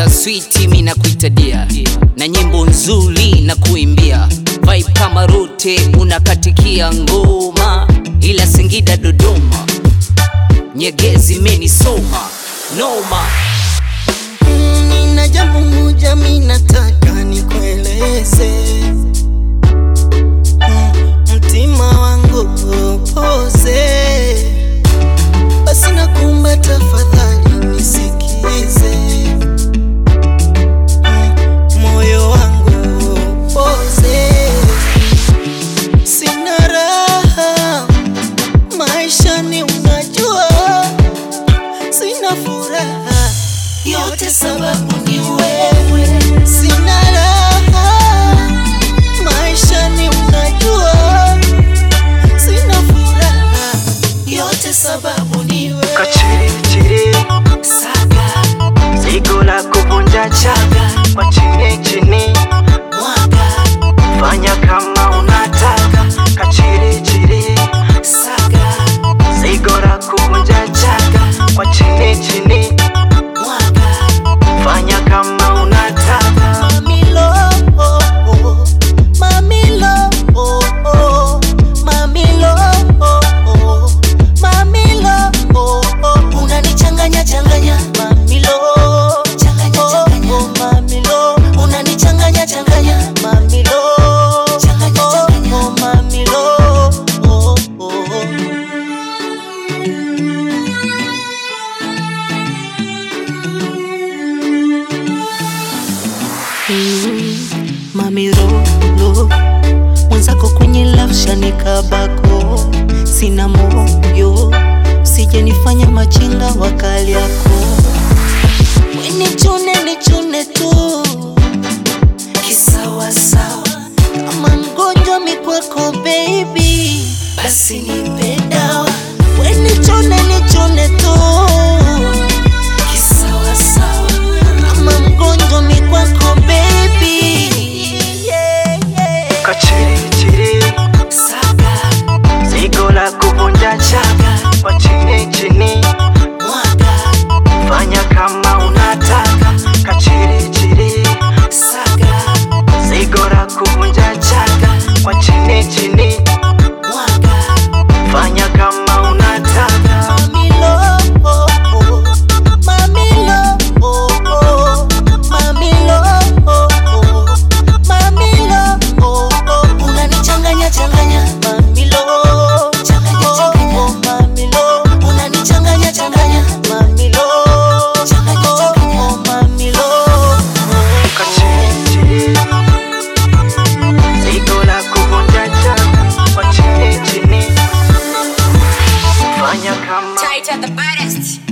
ukipata switi mi na kuitadia na nyimbo nzuri na kuimbia vibe kama rote unakatikia ngoma ila Singida Dodoma nyegezi menisoma noma Mm, Nina jambo moja mi nataka nikueleze Mm, mtima wangu upoze, basi nakuomba tafadhali nisikize Mm, moyo wangu upoze, sina raha maishani, unajua sina furaha yote sababu ni wewe, sina raha maishani, unajua sina furaha yote sababu ni wewe. Kachiri chiri Saga zigo la kuvunja chaga kwa chini chini, mwaga fanya kama unataka. Kachiri chiri saga zigo la kuvunja chaga kwa chini chini, mwaga fanya kama unataka. Mamilo, oh, oh, mamilo, oh, oh, mamilo, oh, oh, mamilo, oh, oh, unanichanganya changanya mamilo, changanya changanya oh, mamilo, unanichanganya changanya mamilo, changanya changanya oh, mamilo, oh, oh. mamirolo mwenzako kwenye lafshani kabako sina moyo sijenifanya machinga wakali yako wenichune nichune tu kisawasawa kama mgonjwa mikwako baby basi nipe dawa wenichune nichune tu kisawasawa kama mgonjwa mikwako baby yeah, yeah. Kachiri chiri Saga, zigo la kuvunja chaga kwa chini chini, mwaga, fanya kama unataka. Kachiri chiri saga, zigo la kuvunja chaga kwa chini chini, mwaga. fanya kama unataka. Mamilo, oh, oh, mamilo, oh, oh, mamilo, oh, oh, mamilo, oh, oh. Unanichanganya changanya mamilo, changanya changanya mamilo, unanichanganya changanya mamilo, changanya changanya mamilo. Kachiri zigo la kuvunja chaga kwa chini chini, fanya kama Tight at the baddest.